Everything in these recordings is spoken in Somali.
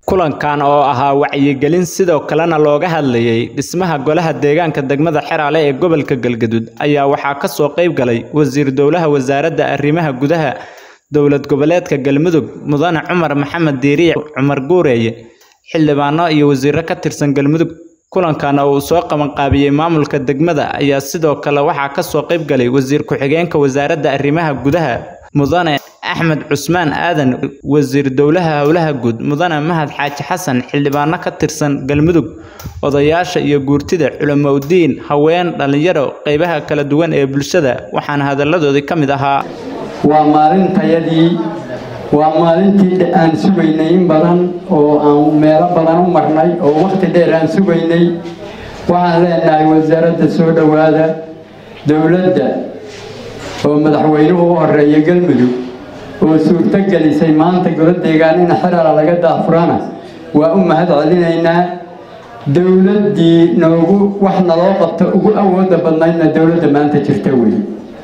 Kulankan oo ahaa wacyigelin sidoo kalena looga hadlayay dhismaha Golaha Deegaanka degmada Xeraale ee gobolka Galgaduud ayaa waxaa ka soo qayb galay Wasiir Dowlaha Wasaaradda Arrimaha Gudaha Dowlad Goboleedka Galmudug Mudane Cumar Maxamed Diiriye Cumar Guureeye xildhibaano iyo wasiirro ka tirsan Galmudug kulankan oo uu soo qabanqaabiyey maamulka degmada ayaa sidoo kale waxaa ka soo qayb galay wasiir ku-xigeenka wasaaradda arrimaha gudaha mudane axmed cusmaan aadan wasiir dowlaha howlaha guud mudane mahad xaaji xasan xildhibaano ka tirsan galmudug odayaasha iyo guurtida culimoudiin haween dhallinyaro qaybaha kala duwan ee bulshada waxaana hadalladoodii ka mid ahaa waa maalintayadii waa maalintii aan sugaynay in badan oo aan meelo badan u marnay oo wakhti dheer aan sugaynay waxaan leenahay wasaaradda soo dhowaada dowladda oo madaxweynuhu u horeeya galmudug oo suurto gelisay maanta golo deegaan in xeraala laga daafurana waa u mahad celinaynaa dowladdii noogu wax naloo qabto ugu awooda badnaydna dowladda maanta jirta wey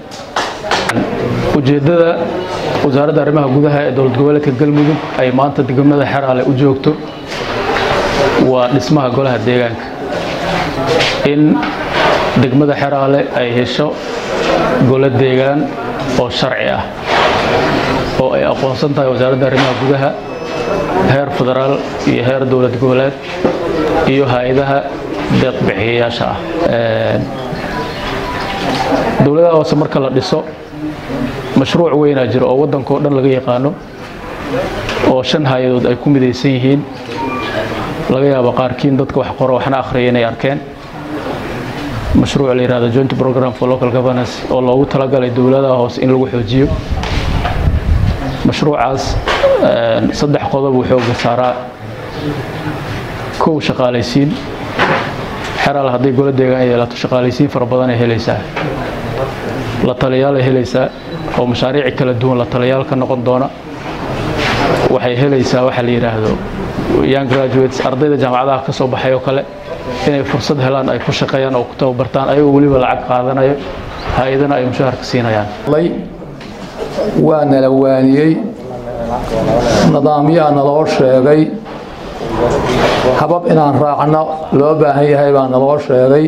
ujeeddada wasaaradda arrimaha gudaha ee dowlad goboleedka galmudug ay maanta degmada xeraale u joogto waa dhismaha golaha deegaanka in degmada xeraale ay hesho golo deegaan oo sharci ah oo ay aqoonsan tahay wasaaradda arrimaha gudaha heer federaal iyo heer dowlad goboleed iyo hay-adaha deeqbixiyayaasha ah dowladaha hoose marka la dhiso mashruuc weynaa jira oo waddanka oo dhan laga yaqaano oo shan hay-adood ay ku midaysan yihiin laga yaabo qaarkiin dadka wax qoro waxna akhriya inay arkeen mashruuc la yihahdo joint program for local governance oo loogu talagalay dowladaha hoose in lagu xoojiyo mashruucaas saddex qodob uu xooga saaraa kow shaqaalaysiin xeraal hadday golo deegaan yeelato shaqaalaysiin fara badan ay helaysaa la taliyaal ay helaysaa oo mashaariic kala duwan la taliyaal ka noqon doona waxay helaysaa waxa la yidhaahdo young graduates ardayda jaamacadaha ka soo baxay oo kale inay fursad helaan ay ku shaqeeyaan oo ku tababartaan ayagoo weliba lacag qaadanayo hay-adana ay mushaharka siinayaan waa nala waaniyey nidaamyaa naloo sheegay habab inaan raacno loo baahan yahay baa naloo sheegay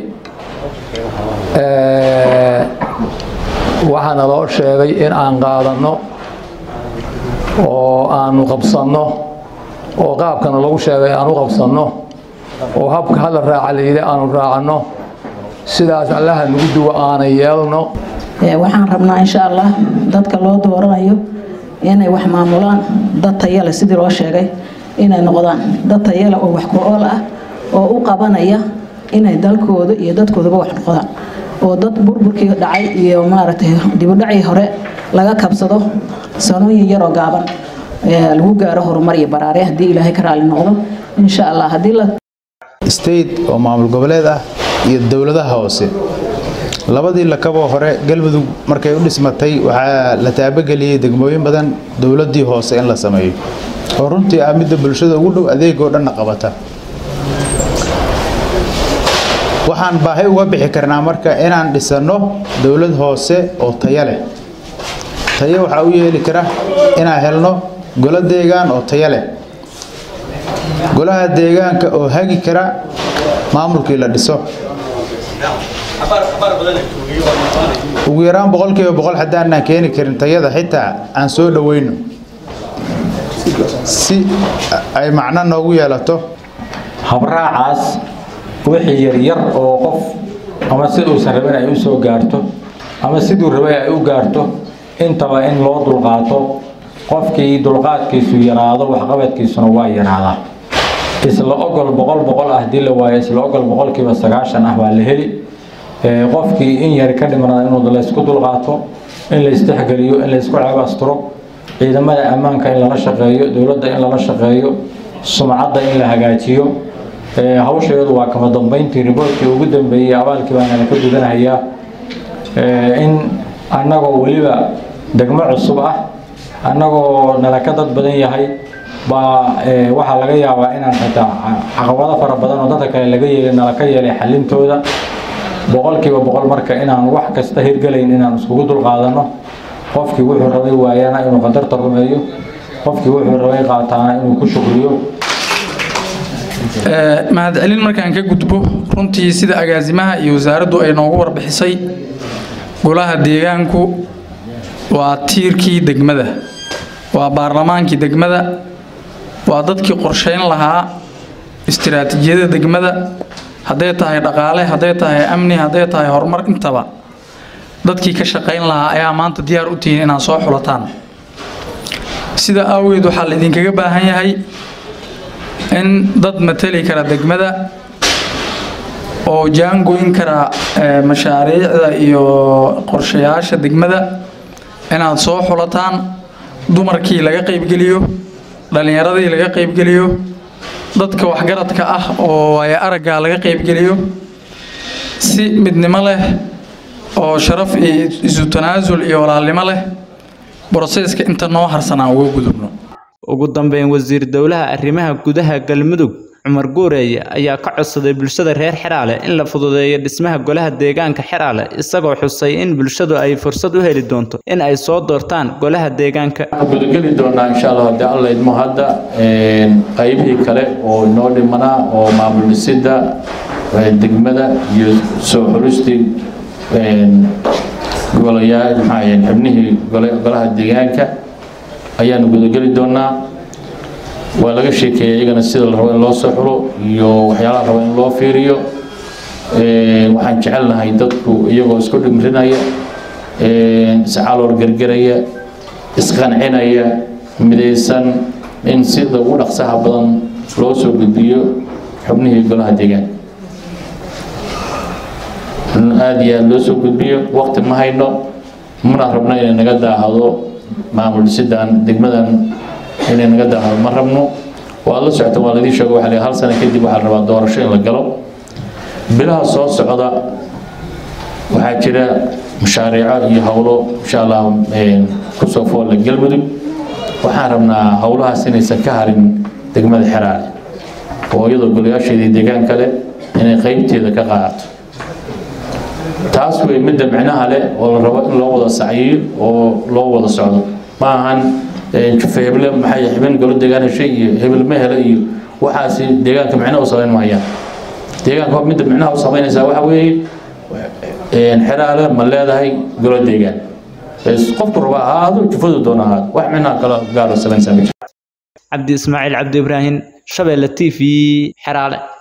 waxaa naloo sheegay in aan qaadanno oo aanu qabsanno oo qaabkana lagu sheegay aan u qabsanno oo habka hala raaca layidhi aanu raacanno sidaas allaha nagu duwa aanay yeelno waxaan rabnaa insha allah dadka loo dooranayo inay wax maamulaan dad tayale sidii loo sheegay inay noqdaan dad tayale oo wax ku-ool ah oo u qabanaya inay dalkooda iyo dadkoodaba wax noqdaan oo dad burburkii dhacay iyo maaragtay dibudhacii hore laga kabsado sanooyin yaroo gaaban lagu gaaro horumar iyo baraare haddii ilaahay ka raali noqdo insha allah haddii la state oo maamul goboleed ah iyo dowladaha hoose labadii lakaboo hore galmudug markay u dhismatay waxaa la taabageliyey degmooyin badan dowladii hoose in la sameeyo oo runtii ah midda bulshada ugu dhow adeegoo dhanna qabata waxaan baahi uga bixi karnaa marka inaan dhisanno dowlad hoose oo tayo leh tayo waxaa u yeeli kara inaan helno golo deegaan oo tayo leh golaha deegaanka oo hagi kara maamulkii la dhiso ugu yaraan boqolkiiba boqol haddaanaan keeni karin tayada xitaa aan soo dhoweyno si ay macno noogu yeelato habraacaas wixii yaryar oo qof ama siduusan rabin ay u soo gaarto ama siduu rabay ay u gaarto intaba in loo dulqaato qofkii dulqaadkiisu yaraado waxqabadkiisuna waa yaraadaa isla ogol boqol boqol ah hadii la waayo isla ogol boqolkiiba sagaashan ah baa la heli qofkii in yar ka dhimanaa inuu laysku dulqaato in la isdhexgeliyo in laysku ceeb asturo ciidamada ammaanka in lala shaqeeyo dowladda in lala shaqeeyo sumcadda in la hagaajiyo hawsheedu waa kama dambeyntii riboortkii ugu dambeeyey abaalkii baa nala ka gudanahayaa in annagoo weliba degmo cusub ah annagoo nala ka dad badan yahay baa waxaa laga yaabaa inaan xitaa caqabado fara badan oo dadka kale laga yeelay nala ka yeelay xalintooda boqolkiiba boqol marka inaan wax kasta hirgelayn inaan iskugu dulqaadanno qofkii wuxuu rabay waayana inuu qadarta rumeeyo qofkii wuxuu rabay qaataana inuu ku shukriyo mahadcelin markaan ka gudbo runtii sida agaasimaha iyo wasaaraddu ay noogu warbixisay golaha deegaanku waa tiirkii degmada waa baarlamaankii degmada waa dadkii qorsheyn lahaa istiraatiijiyada degmada hadday tahay dhaqaale hadday tahay amni hadday tahay horumar intaba dadkii ka shaqayn lahaa ayaa maanta diyaar u tihiin inaad soo xulataan sida awgeed waxaa laydinkaga baahan yahay in dad matali kara degmada oo jaangoyn kara mashaariicda iyo qorshayaasha degmada inaad soo xulataan dumarkii laga qaybgeliyo dhallinyaradii laga qaybgeliyo dadka waxgaradka ah oo ay araggaa laga qaybgeliyo si midnimo leh oo sharaf iyo isu tanaasul iyo walaalnimo leh broseeska inta noo harsanaa uga gudubno ugu dambeyn wasiir dowlaha arrimaha gudaha galmudug cumar guureeye ayaa ka codsaday bulshada reer xeraale in la fududeeyo dhismaha golaha deegaanka xeraale isagoo xusay in bulshadu ay fursad u heli doonto in ay soo doortaan golaha deegaanka gudageli doonaa insha allah haddii alla idmo hadda qaybihii kale oo inoo dhimanaa oo maamul dhisidda degmada iyo soo xulistii golayaa maxaa xubnihii golaha deegaanka ayaanu gudageli doonaa waa laga sheekeeyay iyagana sida la rabo in loo soo xulo iyo waxyaalaha rabo in loo fiiriyo waxaan jecelnahay dadku iyagoo isku dhimrinaya iscaloor gergeraya isqancinaya midaysan in sida ugu dhaqsaha badan loo soo gudbiyo xubnihii golaha deegaanka aada iyo aada loo soo gudbiyo waqti ma hayno mana rabno inay naga daahdo maamul dhisidaan degmadan inay naga daahdo ma rabno waad la socota waa laidin sheego waxaa hal sano kadib waxaa la rabaa doorasho in la galo bilaha soo socda waxaa jira mashaariico iyo howlo insha allah kusoo foolla galmudug waxaan rabnaa howlahaas inaysan ka harin degmada xeraale oo iyadoo golayaasheedii deegaan kale inay qeybteeda ka qaadato taas wey midda micnaha leh oo la rabo in loo wada sacyiyo oo loo wada socdo ma ahan jufe heble maxay xibin golo deegaan heshay iyo hebel ma hele iyo waxaasi deegaanka micnaha u samayn maayaan deegaanka midda micnaha u samaynaysaa waxa weeye xeraale ma leedahay golo deegaan qofku raba ahaado jufadu doona ahaado wax micnaha kale gaaro samaynsaa ma jiro cabdi ismaaciil cabdi ibraahim shabeelle t v xeraale